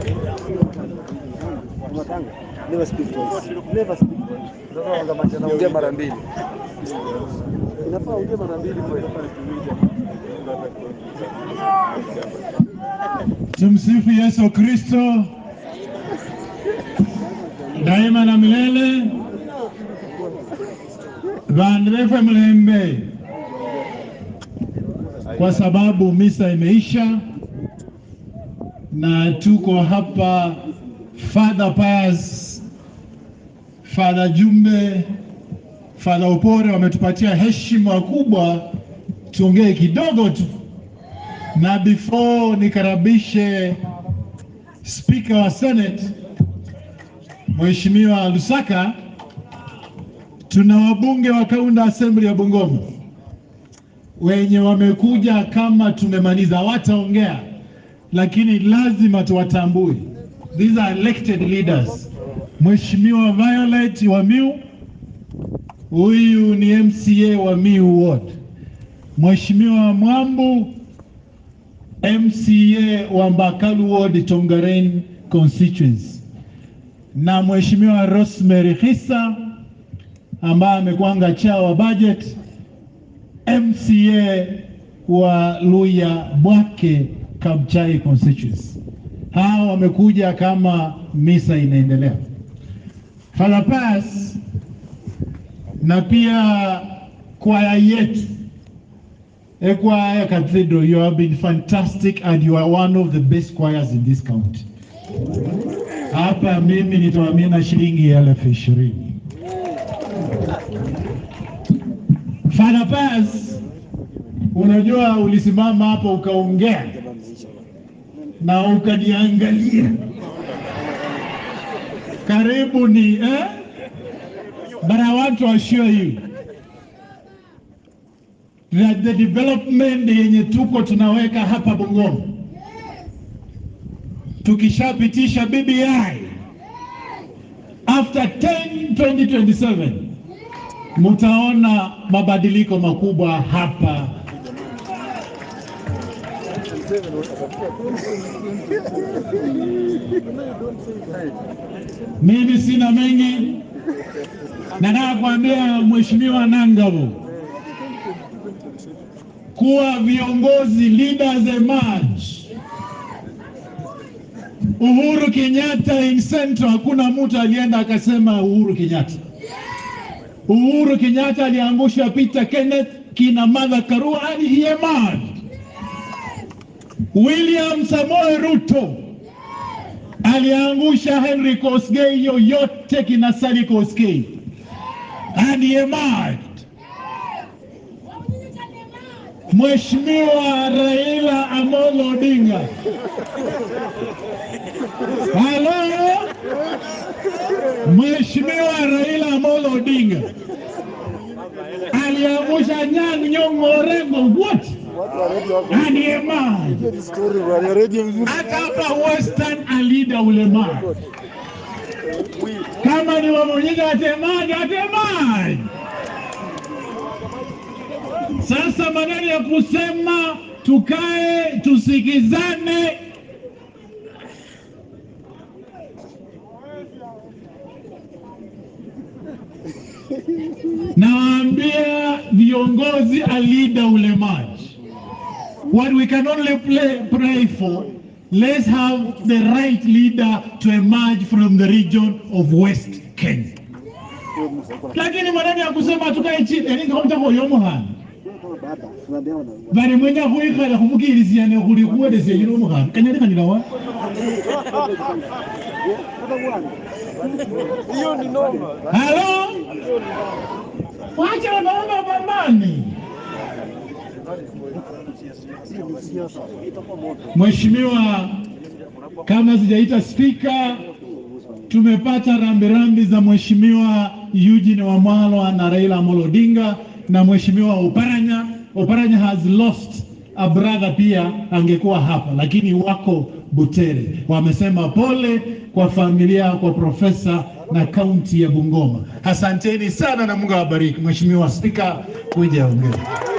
Never speak twice. Never speak twice. Ongea mara mbili. Inafaa ongea mara mbili kweli. Tumsifu Yesu Kristo daima na milele. Vandu vefe mlembe, kwa sababu misa imeisha na tuko hapa. Father Pius, Father Jumbe, Father Upore wametupatia heshima kubwa, tuongee kidogo tu na before nikaribishe spika wa Senate Mheshimiwa Lusaka, tuna wabunge wa Kaunda Assembly ya Bungoma wenye wamekuja kama tumemaliza, hawataongea lakini lazima tuwatambue. These are elected leaders. Mheshimiwa Violet wa Miu, huyu ni MCA wa Miu Ward. Mheshimiwa Mwambu MCA wa Mbakalu Ward Tongaren constituency na Mheshimiwa Rosemary Hissa ambaye amekwanga cha wa budget MCA wa Luya Bwake Kabchai constituency. Hawa wamekuja kama misa inaendelea. Father Pius na pia kwaya yetu Ekwaya Cathedral, you have been fantastic and you are one of the best choirs in this county. Hapa mimi nitawamina shilingi elfu ishirini. Father Pius, unajua ulisimama hapa ukaongea na ukaniangalia karibu ni eh? But I want to assure you that the development yenye tuko tunaweka hapa Bungoma, tukishapitisha BBI after 10 2027 mutaona mabadiliko makubwa hapa. Mimi sina mengi, nataka kuambia Mheshimiwa Nangavu kuwa viongozi leaders emerge. Uhuru Kenyatta in Central, hakuna mtu alienda akasema Uhuru Kenyatta. Uhuru Kenyatta aliangusha Peter Kenneth, kina Martha Karua and he emerged. William Samoei Ruto aliangusha Henry Koskei, yoyote kina Sally Koskei and he emerged. Mheshimiwa Raila Amolo Odinga. Halo? Mheshimiwa Raila Amolo Odinga aliangusha Nyang' Nyong'o Orengo wote and he emerged. Hiyo ni story bwana, radio mzuri. Hata hapa Western alida ulemavu. Kama ni wamonyiga atemaji, atemaji. Sasa maneno ya kusema tukae tusikizane. Nawaambia viongozi alida ulemaji, what we can only play, pray for let's have the right leader to emerge from the region of West Kenya. Lakini maneno ya kusema tukae chini eningaomtakoyomuhana bali mwenya khwikhala khumukilisiane khuli khuwelesya yino omukhana kanyalikhanila Hiyo ni noma. halo wacha wanaona bamani Hiyo ni siasa. Itakuwa moto. Mheshimiwa, kama sijaita spika, tumepata rambirambi za Mheshimiwa Eugene Wamalwa na Raila Amolo Odinga na Mheshimiwa Oparanya. Oparanya has lost a brother pia, angekuwa hapa lakini wako Butere. Wamesema pole kwa familia, kwa profesa na kaunti ya Bungoma. Asanteni sana na Mungu awabariki. Mheshimiwa Spika, kuja ongea.